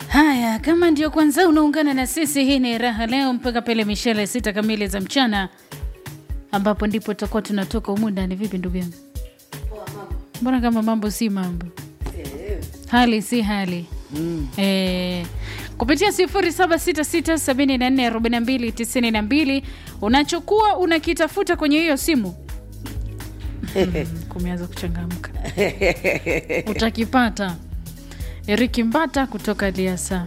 Haya, kama ndio kwanza unaungana na sisi, hii ni raha leo mpaka pale mishale sita kamili za mchana, ambapo ndipo tutakuwa tunatoka humu ndani. Vipi ndugu yangu, mbona kama mambo si mambo, hali si hali Mm. Eh, kupitia 0766744292 unachokuwa unakitafuta kwenye hiyo simu mm, kumeanza kuchangamka utakipata. Eriki Mbata kutoka Liasa.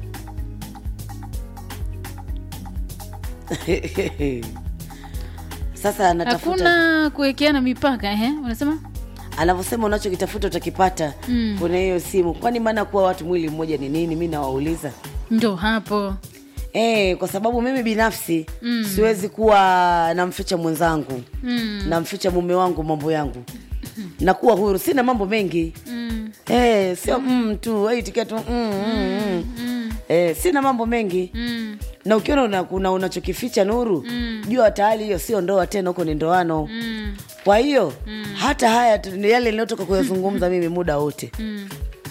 Sasa anatafuta Hakuna kuwekeana mipaka eh? Unasema anavyosema unachokitafuta utakipata Mm. kwenye hiyo simu. Kwani maana kuwa watu mwili mmoja ni nini? Mi nawauliza ndo hapo e, kwa sababu mimi binafsi mm. siwezi kuwa namficha mwenzangu mm. namficha mume wangu mambo yangu nakuwa huru, sina mambo mengi Mm. Eh, sio mm, tu aitikia tu mm, mm, mm. Eh, sina mambo mengi Mm. na ukiona una, una, unachokificha Nuru Mm. jua tayari hiyo sio ndoa tena, huko ni ndoano. Mm. Kwa hiyo hata haya tu- ni yale ninayotoka kuyazungumza mimi muda wote, Mm.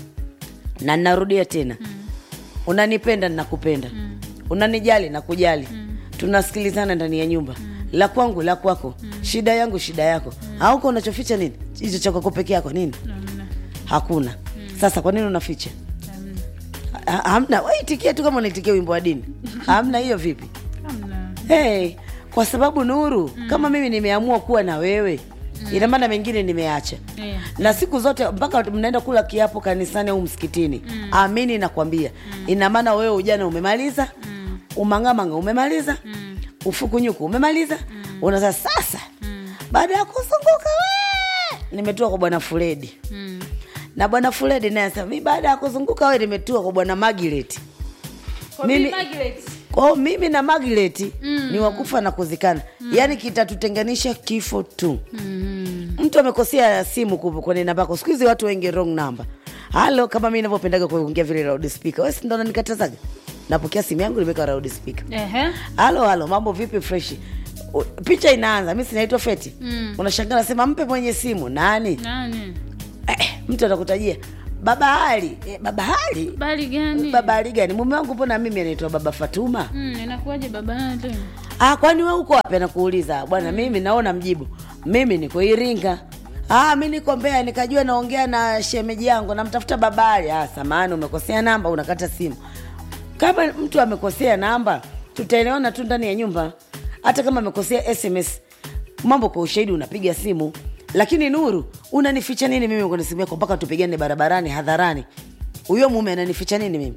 na ninarudia tena, unanipenda ninakupenda, unanijali nakujali, tunasikilizana ndani ya nyumba, la kwangu la kwako, shida yangu shida yako. Hauko unachoficha nini? Hicho cha kwako peke yako nini? Hamna. Hakuna. Sasa kwa nini unaficha? Hamna. Ha- Hamna. Wewe itikia tu kama unaitikia wimbo wa dini. Hamna hiyo vipi? Hamna. Hey, kwa sababu Nuru, kama mimi nimeamua kuwa na wewe, ina maana mengine nimeacha. Eh. Na siku zote mpaka mnaenda kula kiapo kanisani au msikitini, amini nakwambia, ina maana wewe ujana umemaliza, umangamanga umemaliza, ufukunyuku umemaliza, unaza sasa, baada ya kuzunguka we nimetua kwa bwana Fredi Mm. na bwana Fredi naye anasema mi baada ya kuzunguka we nimetua kwa bwana Magileti. Mimi- Kwa hiyo mimi na Magileti ni wakufa na kuzikana, yaani kitatutenganisha kifo tu. Mm. Mtu amekosea simu ku- kwenye namba yako. Siku hizi watu wengi wrong number. Halo, kama mimi ninavyopendaga kuongea vile loud speaker, wewe si ndo unanikatazaga? Napokea simu yangu nimeweka loud speaker. Ehe. Halo, halo, mambo vipi? Fresh. U- Picha inaanza, mimi sinaitwa Feti. Mm. Unashangaa nasema mpe mwenye simu nani? Nani? Eh, mtu atakutajia baba Ali. Eh, baba Ali. Bali gani? Baba Ali gani? Mume wangu mbona mimi anaitwa baba Fatuma? Mm, inakuwaje baba yake? Ah, kwani wewe uko wapi? Anakuuliza bwana. Mimi naona mjibu, mimi niko Iringa. Ah, mi niko Mbeya, nikajua naongea na shemeji yangu, namtafuta babali. Ah, samahani, umekosea namba, unakata simu. Kama mtu amekosea namba, tutaelewana tu ndani ya nyumba. Hata kama amekosea SMS, mambo kwa ushahidi, unapiga simu. Lakini Nuru, unanificha nini mimi kwenye simu yako mpaka tupigane barabarani hadharani? Huyo mume ananificha nini mimi?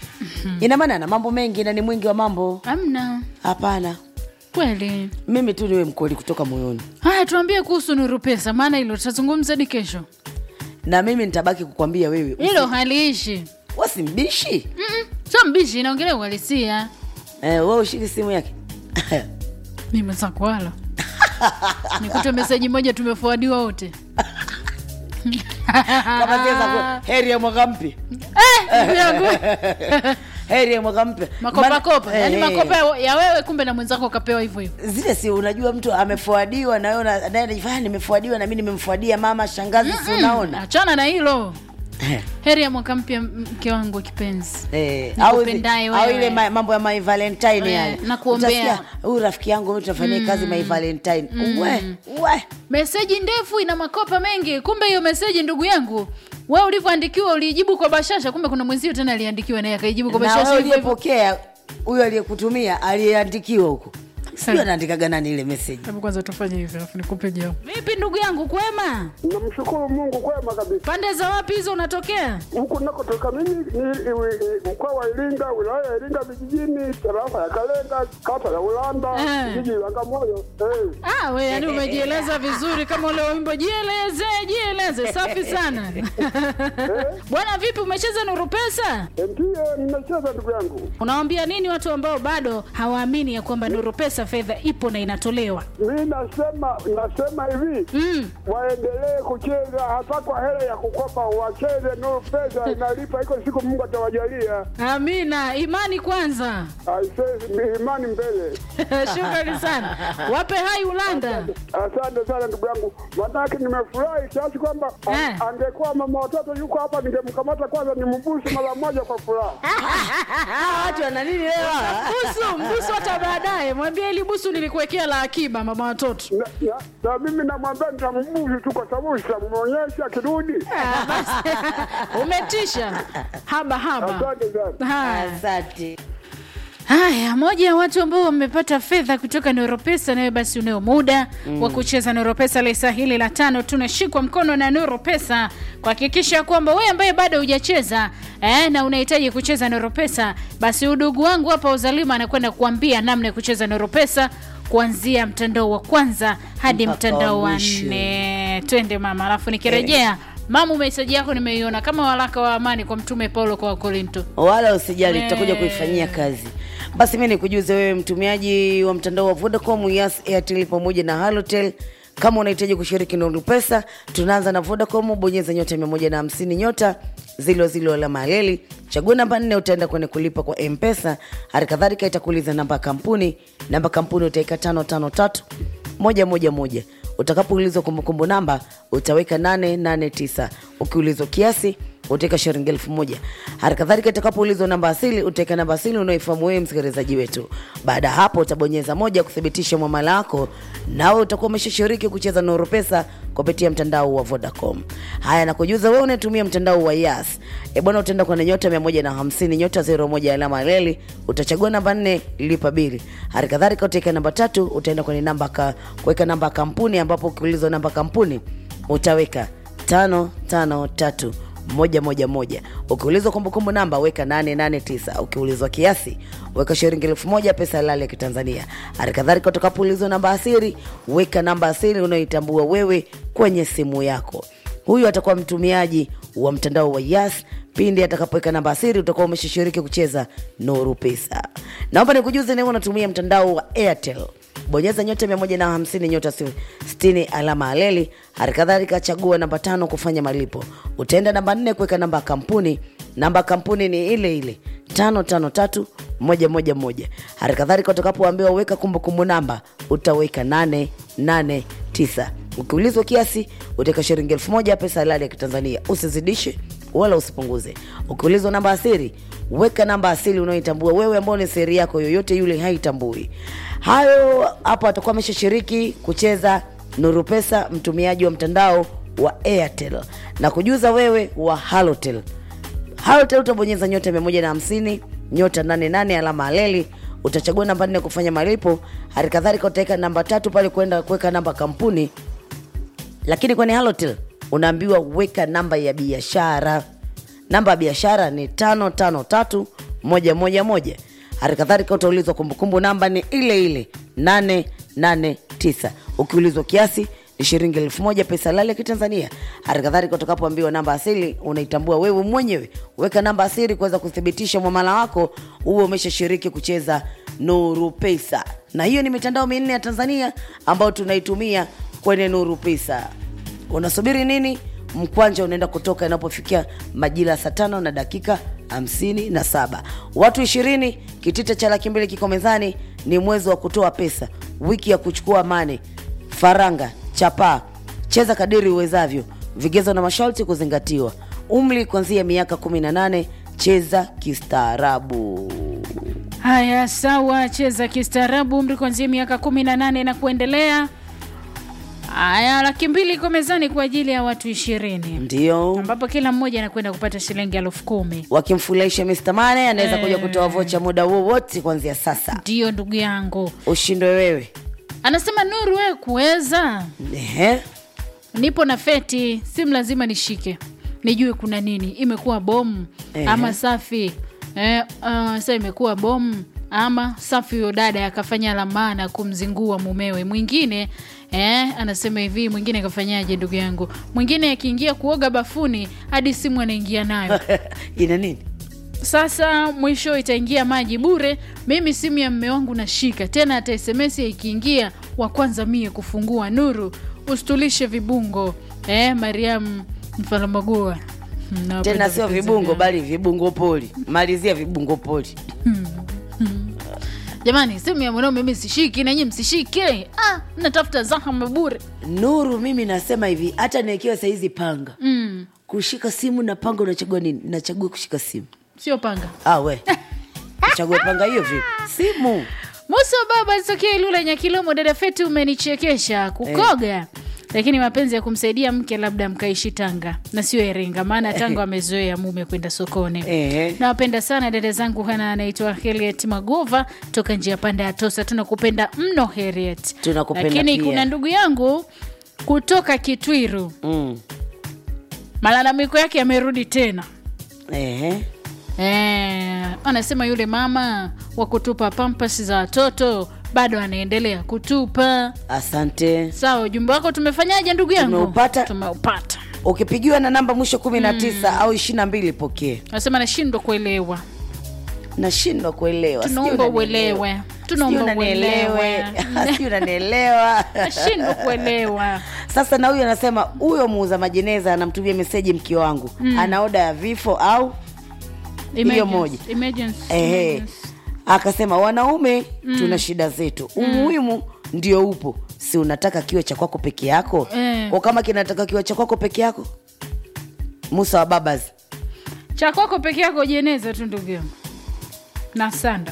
Ina maana ana mambo mengi na ni mwingi wa mambo. Hamna. Hapana, Kweli. mimi tu niwe mkweli kutoka moyoni, Haya, tuambie kuhusu Nuru Pesa, maana hilo tutazungumza hadi kesho. na mimi nitabaki kukwambia wewe Hilo haliishi. wasimbishi. Mm-mm. Sio mbishi, inaongelea uhalisia. Eh, wewe ushiki simu yake Ni mwenzako wala. Nikute meseji moja tumefuadiwa wote. kama zile za ku- heri ya mwaka mpya, Eh, ndugu yangu. heri ya mwaka mpya. Makopa Maana- kopa. Yaani eh, makopa ya- ya wewe kumbe na mwenzako kapewa hivyo hivyo. zile si unajua, mtu amefuadiwa na wewe una- naye anajifanya nimefuadiwa na mimi nimemfuadia mama shangazi, si unaona Achana na hilo. Eh, Heri ya mwaka mpya mke wangu kipenzi. eh, au zi- Nikupendaye au wewe. ile ma- mambo ya my valentine Eh, yale, nakuombea. Utasikia, huyu rafiki yangu mimi tunafanyia kazi my valentine, we we Meseji ndefu ina makopa mengi. Kumbe hiyo meseji ndugu yangu, wewe ulivyoandikiwa ulijibu kwa bashasha, kumbe kuna mwenzio tena aliandikiwa naye akaijibu kwa na bashasha wewe hivyo hivyo. uliyepokea huyo aliyekutumia aliyeandikiwa huko sijui anaandikaga nani ile meseji Hebu kwanza tufanye hivyo alafu nikupe jibu. Vipi ndugu yangu, kwema? Namshukuru Mungu kwema kabisa. Pande za wapi hizo unatokea? Huku nakotoka mimi ni ni- mkoa wa Iringa, wilaya ya Iringa vijijini, tarafa ya Kalenga, kata ya Ulanda, Eh. kijiji la Bagamoyo. Eh. Ah, we yani umejieleza vizuri kama ule wimbo jieleze, jieleze. Safi sana. Bwana vipi umecheza Nuru Pesa? Ndiyo nimecheza ndugu yangu. Unawaambia nini watu ambao bado hawaamini ya kwamba Nuru Pesa fedha ipo na inatolewa Mi nasema nasema hivi mm. waendelee kucheza hata kwa hela ya kukopa, wacheze no, pesa inalipa, iko siku Mungu atawajalia. amina imani kwanza Aisee, imani mbele. shukrani sana wape hai ulanda Asante sana ndugu yangu, manake nimefurahi kiasi kwamba a- Eh. angekuwa mama watoto yuko hapa, ningemkamata kwanza nimbusu mara moja kwa furaha. Hawa watu wana nini leo? busu mbusu hata baadaye mwambie ili busu nilikuwekea la akiba mama watoto Na, na, na mimi namwambia nitambusu tu, kwa sababu sitamwonyesha akirudi. Ah, basi. umetisha haba haba Asante sana. haya Asante. Haya, moja ya watu ambao wamepata fedha kutoka Neuropesa, nawe basi unao muda mm. wa kucheza Neuropesa lesa hili la tano. Tunashikwa mkono na Neuropesa kuhakikisha kwamba wewe ambaye bado hujacheza eh, na unahitaji kucheza Neuropesa, basi udugu wangu hapa Uzalima anakwenda kuambia namna ya kucheza Neuropesa kuanzia mtandao wa kwanza hadi Mpaka mtandao wa wa mwisho. nne. Twende mama, alafu nikirejea mamu, meseji yako nimeiona kama waraka wa amani kwa Mtume Paulo kwa Wakorinto. wala usijali, Eh. tutakuja kuifanyia kazi. Basi mi nikujuze wewe mtumiaji wa mtandao wa Vodacom, Yas, Airtel pamoja na Halotel kama unahitaji kushiriki Nuru Pesa, tunaanza na Vodacom. Bonyeza nyota mia moja na hamsini nyota zilo zilo alama ya leli, chagua namba nne, utaenda kwenye kulipa kwa Mpesa. Hali kadhalika itakuuliza namba ya kampuni, namba ya kampuni utaika tano tano tatu moja moja moja. Utakapoulizwa kumbukumbu namba utaweka 889. Ukiulizwa kiasi utaweka shilingi elfu moja. Hali kadhalika itakapoulizwa namba asili utaweka namba asili unaoifahamu wewe msikilizaji wetu. Baada ya hapo utabonyeza moja kuthibitisha mwamala wako, nawe utakuwa umeshashiriki kucheza Nuru Pesa kupitia mtandao wa Vodacom. Haya, nakujuza wewe unatumia mtandao wa Yas. E bwana, utaenda kwenye nyota 150 nyota 01 alama ya leli, utachagua namba 4 lipa bili. Hali kadhalika utaweka namba tatu, utaenda kwenye namba ka, kuweka namba ya kampuni, ambapo ukiulizwa namba ya kampuni utaweka tano tano tatu moja moja moja. Ukiulizwa kumbukumbu namba weka 889. Ukiulizwa kiasi weka shilingi elfu moja pesa halali ya Kitanzania. Hali kadhalika utakapoulizwa namba asiri weka namba asiri unayoitambua wewe kwenye simu yako. Huyu atakuwa mtumiaji wa mtandao wa Yas. Pindi atakapoweka namba asiri utakuwa umeshashiriki kucheza Nuru Pesa. Naomba nikujuze leo unatumia mtandao wa Airtel bonyeza nyota 150 nyota 60 alama aleli. Hali kadhalika chagua namba tano kufanya malipo. Utaenda namba nne kuweka namba ya kampuni. Namba ya kampuni ni ile ile tano tano tatu moja moja moja. Hali kadhalika utakapoambiwa weka kumbukumbu namba utaweka nane nane tisa. Ukiulizwa kiasi utaweka shilingi elfu moja pesa halali ya Kitanzania, usizidishe wala usipunguze. Ukiulizwa namba asiri weka namba asili unayoitambua wewe, ambao ni siri yako, yoyote yule haitambui. Hayo hapo atakuwa ameshashiriki kucheza Nuru Pesa, mtumiaji wa mtandao wa Airtel na kujuza wewe wa Halotel. Halotel utabonyeza nyota 150 nyota 88 alama aleli, utachagua namba nne kufanya malipo. Hali kadhalika utaweka namba tatu pale kwenda kuweka namba kampuni, lakini kwenye Halotel unaambiwa weka namba ya biashara. Namba ya biashara ni tano tano tatu moja moja moja. Hali kadhalika utaulizwa kumbukumbu namba ni ile ile nane nane tisa. Ukiulizwa kiasi ni shilingi elfu moja pesa halali ya Kitanzania. Hali kadhalika utakapoambiwa namba asili unaitambua wewe mwenyewe, weka namba asili kuweza kuthibitisha mwamala wako huo umeshashiriki kucheza Nuru Pesa. Na hiyo ni mitandao minne ya Tanzania ambayo tunaitumia kwenye Nuru Pesa. Unasubiri nini? Mkwanja unaenda kutoka inapofikia majira ya saa tano na dakika hamsini na saba. Watu ishirini, kitita cha laki mbili kiko mezani. Ni mwezi wa kutoa pesa, wiki ya kuchukua mane, faranga, chapaa. Cheza kadiri uwezavyo, vigezo na masharti kuzingatiwa. Umri kuanzia miaka 18. Cheza kistaarabu. Haya, sawa, cheza kistaarabu, umri kuanzia miaka kumi na nane na kuendelea. Haya, laki mbili iko mezani kwa ajili ya watu ishirini Ndio ambapo kila mmoja anakwenda kupata shilingi elfu kumi. wakimfurahisha Mr. Mane anaweza Eh. kuja kutoa vocha muda wowote kuanzia sasa. Ndiyo ndugu yangu, Ushindwe wewe. anasema Nuru, wewe kuweza, Ehe. nipo na feti, simu lazima nishike nijue kuna nini, imekuwa bomu Ehe. ama safi eh, uh, sasa imekuwa bomu ama safi. Huyo dada akafanya lamana kumzingua mumewe. Mwingine eh, anasema hivi, mwingine kafanyaje? Ndugu yangu, mwingine akiingia kuoga bafuni hadi simu anaingia nayo ina nini? sasa mwisho itaingia maji bure mimi simu ya mme wangu nashika tena hata sms ikiingia wa kwanza mie kufungua nuru usitulishe vibungo eh, mariam mfalamagoa tena sio vibungo bali vibungo poli malizia vibungo poli jamani simu ya mwanao mimi sishiki nanyi msishike ah, natafuta zahama bure nuru mimi nasema hivi hata niwekiwa saizi panga mm, kushika simu na panga unachagua nini nachagua kushika simu sio panga ah, we chague panga hiyo vipi simu musa baba sokea ilula nyakilomo dada feti umenichekesha kukoga lakini mapenzi ya kumsaidia mke labda mkaishi tanga na sio iringa maana tanga wamezoea mume kwenda sokoni Ehe. nawapenda sana dada zangu hana anaitwa heriet magova toka njia panda ya tosa tunakupenda mno heriet Tunakupenda lakini pia. kuna ndugu yangu kutoka kitwiru mm. malalamiko yake yamerudi tena Ehe. Eh, anasema yule mama wa kutupa pampas za watoto bado anaendelea kutupa asante sawa ujumbe wako tumefanyaje ndugu yangu Tumeupata. tumeupata ukipigiwa na namba mwisho kumi na tisa au ishiri na mbili pokee anasema nashindwa kuelewa nashindwa kuelewa Sijui tunaomba unanielewa. uelewe Sijui tunaomba unanielewe uelewe sijui unanielewa nashindwa kuelewa sasa na huyu anasema huyo muuza majeneza anamtumia meseji mke wangu ana oda ya vifo au Hiyo moja. Emergency. Ehe. Emergency. akasema wanaume tuna shida zetu umuhimu ndio upo si unataka kiwe cha kwako peke yako Eh. kwa kama kinataka kiwe cha kwako peke yako musa wa babas cha kwako peke yako jeneza tu ndugu yangu na sanda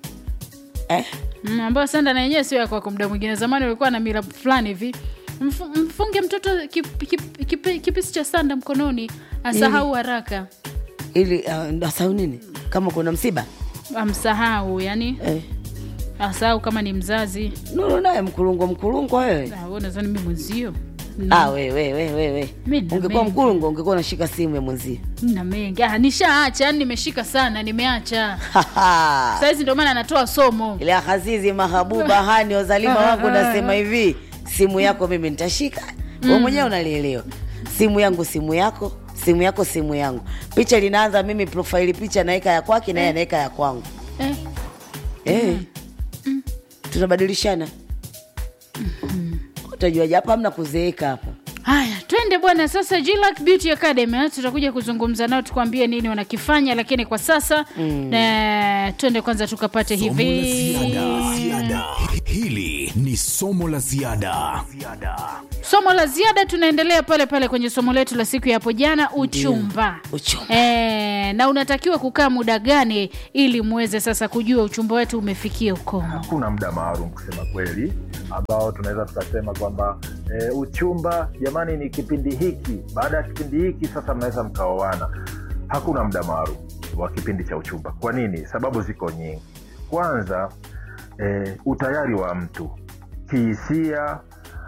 eh? Mm, ambayo sanda na yenyewe sio ya kwako muda mwingine zamani ulikuwa na mila fulani hivi Mfu- mfunge mtoto kip, kip, kip, kipisi cha sanda mkononi asahau haraka ili uh, asau nini kama kuna msiba amsahau yani eh. asahau kama ni mzazi nuru naye mkulungo mkulungo wewe Ah, wewe nadhani mi mwenzio ah, we, we, we, we, we. Mi na ungekuwa mengi. mkulungo ungekuwa unashika simu ya mwenzie na mengi ah, nishaacha yani nimeshika sana nimeacha sahizi ndio maana anatoa somo ile azizi mahabuba hani wazalima wangu nasema hivi simu yako mimi nitashika we mwenyewe unalielewa simu yangu simu yako simu yako simu yangu picha linaanza mimi profaili picha naweka ya kwake naye anaweka ya kwangu eh, eh. tunabadilishana utajuaje hapa hamna kuzeeka hapa haya twende bwana sasa Jillac Beauty Academy eh, tutakuja kuzungumza nao tukwambie nini wanakifanya lakini kwa sasa mm. twende kwanza tukapate Somo la hivi ziada. Ziada. Hili ni somo la ziada. somo la ziada tunaendelea pale pale kwenye somo letu la siku ya hapo jana uchumba Uchumba. e, na unatakiwa kukaa muda gani ili muweze sasa kujua uchumba wetu umefikia ukomo hakuna muda maalum kusema kweli ambao tunaweza tukasema kwamba e, uchumba jamani ni kipindi hiki baada ya kipindi hiki sasa mnaweza mkaoana hakuna muda maalum wa kipindi cha uchumba kwa nini sababu ziko nyingi kwanza e, utayari wa mtu kihisia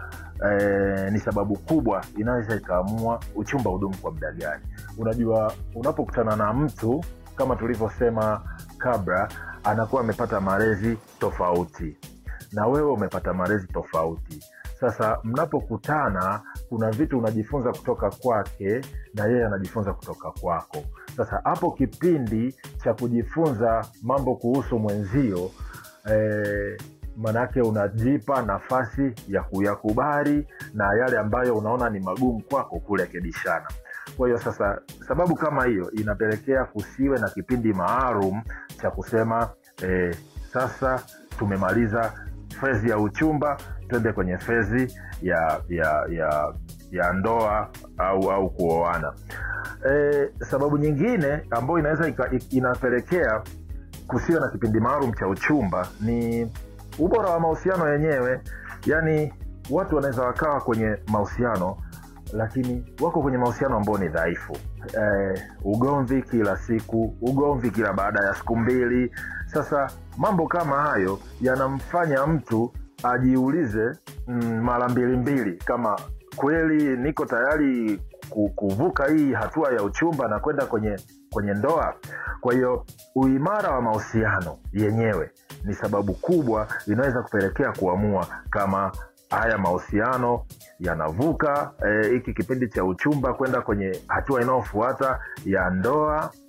e, ni sababu kubwa inaweza ikaamua uchumba udumu kwa muda gani unajua unapokutana na mtu kama tulivyosema kabla anakuwa amepata malezi tofauti na wewe umepata malezi tofauti sasa mnapokutana kuna vitu unajifunza kutoka kwake na yeye anajifunza kutoka kwako sasa hapo kipindi cha kujifunza mambo kuhusu mwenzio eh, manake unajipa nafasi ya kuyakubali na yale ambayo unaona ni magumu kwako kurekebishana kwa hiyo sasa sababu kama hiyo inapelekea kusiwe na kipindi maalum cha kusema eh, sasa tumemaliza fezi ya uchumba twende kwenye fezi ya ya ya ya ndoa au au kuoana e, sababu nyingine ambayo inaweza ika- inapelekea kusiwe na kipindi maalum cha uchumba ni ubora wa mahusiano yenyewe yaani watu wanaweza wakawa kwenye mahusiano lakini wako kwenye mahusiano ambao ni dhaifu eh, ugomvi kila siku ugomvi kila baada ya siku mbili sasa mambo kama hayo yanamfanya mtu ajiulize mm, mara mbili mbili kama kweli niko tayari ku- kuvuka hii hatua ya uchumba na kwenda kwenye kwenye ndoa kwa hiyo uimara wa mahusiano yenyewe ni sababu kubwa inaweza kupelekea kuamua kama haya mahusiano yanavuka eh, hiki kipindi cha uchumba kwenda kwenye hatua inayofuata ya ndoa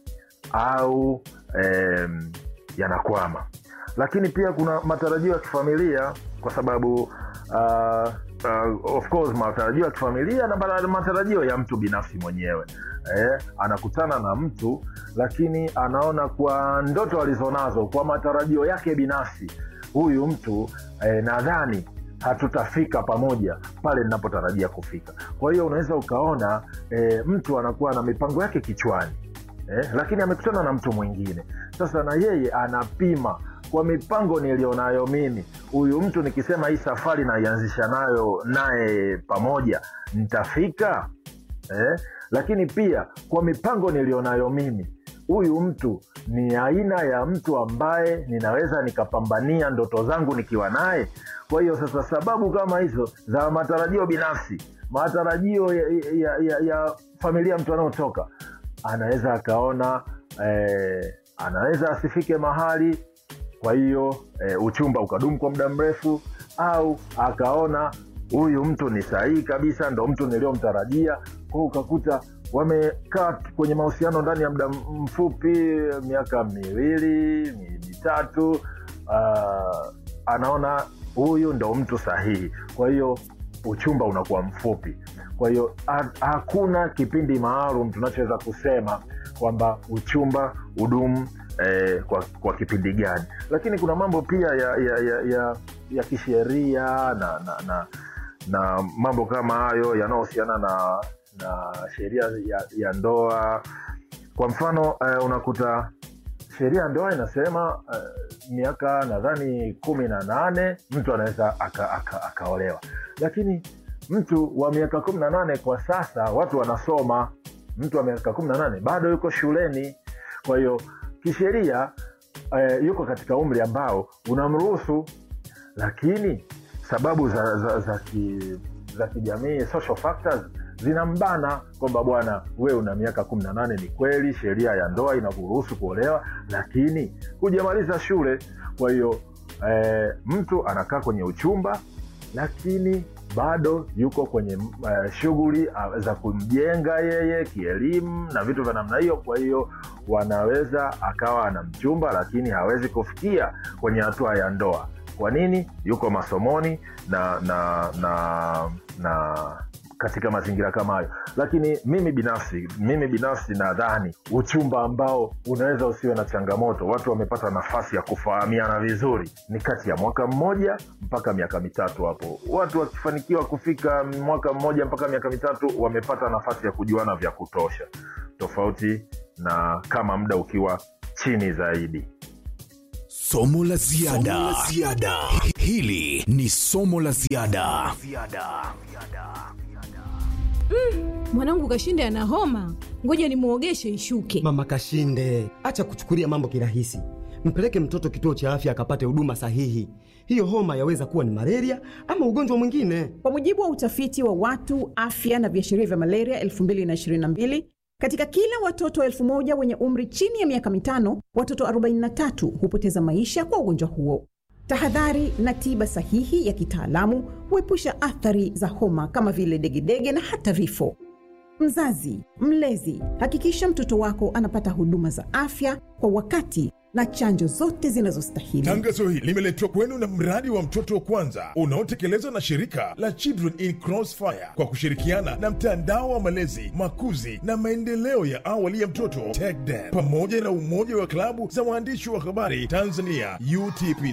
au em, yanakwama lakini pia kuna matarajio ya kifamilia kwa sababu uh, uh, of course matarajio ya kifamilia na mara- matarajio ya mtu binafsi mwenyewe eh, anakutana na mtu lakini anaona kwa ndoto alizonazo kwa matarajio yake binafsi huyu mtu eh, nadhani hatutafika pamoja pale ninapotarajia kufika kwa hiyo unaweza ukaona eh, mtu anakuwa na mipango yake kichwani eh, lakini amekutana na mtu mwingine sasa na yeye anapima kwa mipango nilionayo mimi huyu mtu nikisema hii safari naianzisha nayo naye pamoja nitafika eh? lakini pia kwa mipango nilionayo mimi huyu mtu ni aina ya mtu ambaye ninaweza nikapambania ndoto zangu nikiwa naye kwa hiyo sasa sababu kama hizo za matarajio binafsi matarajio ya, ya, ya, ya familia mtu anaotoka anaweza akaona eh, anaweza asifike mahali kwa hiyo e, uchumba ukadumu kwa muda mrefu au akaona huyu mtu ni sahihi kabisa ndo mtu niliyomtarajia kwao ukakuta wamekaa kwenye mahusiano ndani ya muda mfupi miaka miwili mi- mitatu uh, anaona huyu ndo mtu sahihi kwa hiyo uchumba unakuwa mfupi kwa hiyo ha- hakuna kipindi maalum tunachoweza kusema kwamba uchumba udumu eh, kwa, kwa kipindi gani lakini kuna mambo pia ya ya, ya, ya, ya kisheria na, na, na, na mambo kama hayo yanayohusiana na na sheria ya, ya ndoa kwa mfano eh, unakuta sheria ya ndoa inasema uh, miaka nadhani kumi na nane mtu anaweza akaolewa aka, aka akaolewa. lakini mtu wa miaka kumi na nane kwa sasa watu wanasoma mtu wa miaka kumi na nane bado yuko shuleni kwa hiyo kisheria uh, yuko katika umri ambao unamruhusu lakini sababu za za, za, ki, za kijamii social factors zinambana kwamba bwana wewe una miaka kumi na nane ni kweli sheria ya ndoa inakuruhusu kuolewa lakini hujamaliza shule kwa hiyo eh, mtu anakaa kwenye uchumba lakini bado yuko kwenye uh, shughuli uh, za kumjenga yeye kielimu na vitu vya namna hiyo kwa hiyo wanaweza akawa ana mchumba lakini hawezi kufikia kwenye hatua ya ndoa kwa nini yuko masomoni na na na na katika mazingira kama hayo lakini mimi binafsi mimi binafsi nadhani uchumba ambao unaweza usiwe na changamoto watu wamepata nafasi ya kufahamiana vizuri ni kati ya mwaka mmoja mpaka miaka mitatu hapo watu wakifanikiwa kufika mwaka mmoja mpaka miaka mitatu wamepata nafasi ya kujuana vya kutosha tofauti na kama muda ukiwa chini zaidi Somo la ziada. Hili ni somo la ziada. mwanangu kashinde ana homa ngoja nimwogeshe ishuke Mama Kashinde, acha kuchukulia mambo kirahisi. Mpeleke mtoto kituo cha afya akapate huduma sahihi. Hiyo homa yaweza kuwa ni malaria ama ugonjwa mwingine. Kwa mujibu wa utafiti wa watu afya na viashiria vya malaria 2022 katika kila watoto elfu moja wenye umri chini ya miaka mitano, watoto 43 hupoteza maisha kwa ugonjwa huo. Tahadhari na tiba sahihi ya kitaalamu huepusha athari za homa kama vile degedege na hata vifo. Mzazi, mlezi, hakikisha mtoto wako anapata huduma za afya kwa wakati na chanjo zote zinazostahili. Tangazo hili limeletwa kwenu na mradi wa mtoto wa kwanza unaotekelezwa na shirika la Children in Crossfire kwa kushirikiana na mtandao wa malezi, makuzi na maendeleo ya awali ya mtoto TECDEN pamoja na umoja wa klabu za waandishi wa habari Tanzania UTP